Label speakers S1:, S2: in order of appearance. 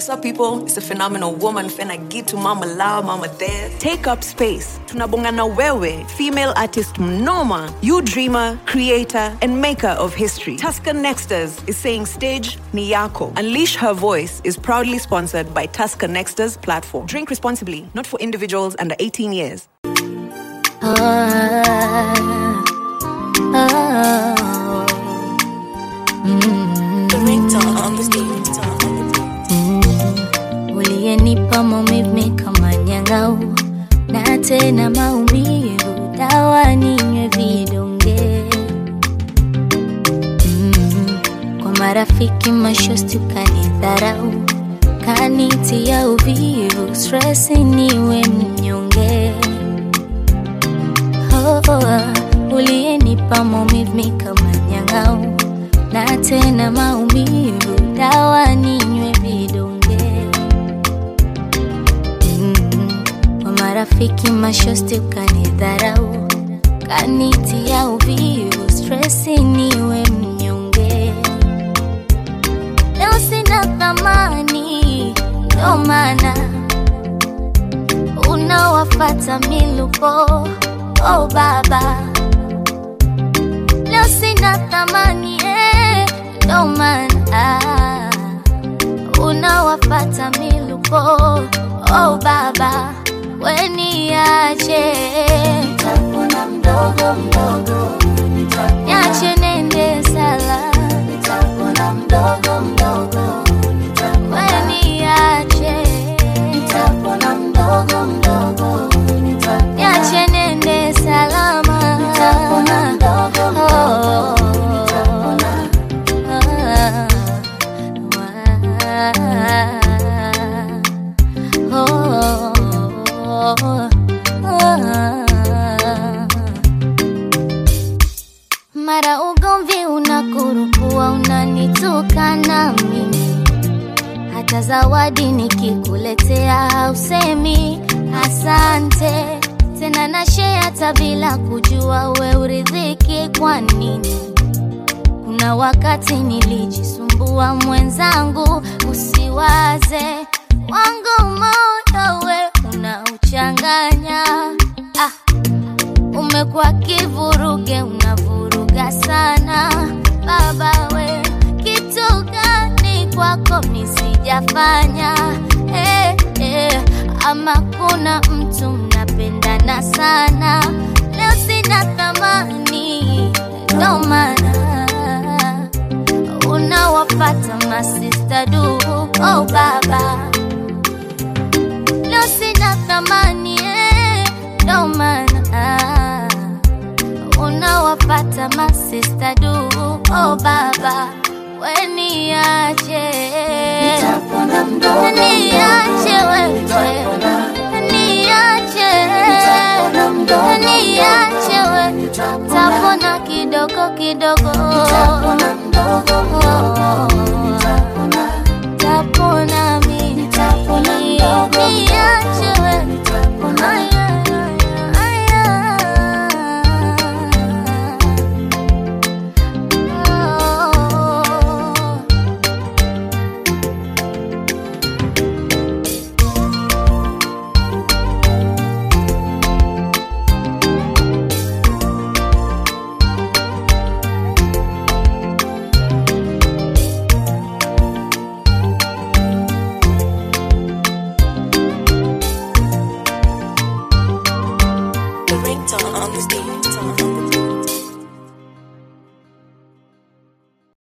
S1: What's up, people? It's a phenomenal woman, Fena Gitu, Mama Lao, Mama There. Take up space. Tunabongana wewe, female artist mnoma, you dreamer, creator, and maker of history. Tusker Nexters is saying stage ni yako. Unleash her voice is proudly sponsored by Tusker Nexters platform. Drink responsibly, not for individuals under 18 years.
S2: The ringtone on the stage. uliyenipa maumivu kama nyang'au na tena maumivu dawa ninywe vidonge mm. kwa marafiki mashosti ukanidharau kanitia uvivu stresi niwe mnyonge oh, oh, uliyenipa maumivu kama nyang'au na tena maumivu dawa ninywe vidonge Mm, kwa marafiki mashosti ukanidharau kanitia uvivu stresi niwe mnyonge leo sina thamani ndo maana unawafata milupo oh baba leo sina thamani eh, ndo maana unawafata milupo oh baba weniache nitapona mdogo mdogo niache nende sala nitapona mdogo mdogo weniache nitapona mdogo mdogo niache nende salama nitapona mdogo mdogo mara ugomvi unakurukua unanitukana mimi hata zawadi nikikuletea hausemi asante tena na share hata bila kujua we uridhiki kwa nini kuna wakati nilijisumbua mwenzangu usiwaze wangu moyo we unauchanganya ah, umekuwa kivuruge unavuruga sana baba we kitu gani kwako misijafanya eh, eh, ama kuna mtu mnapendana sana leo sina thamani ndo maana unawapata masista du oh baba leo sina thamani eh, ndo maana unawapata masista du oh baba weniache niache wewe niache niache wewe tapona kidogo kidogo tapona mimi niache wewe Aya, aya, aya. Oh.
S3: The ringtone on the stage.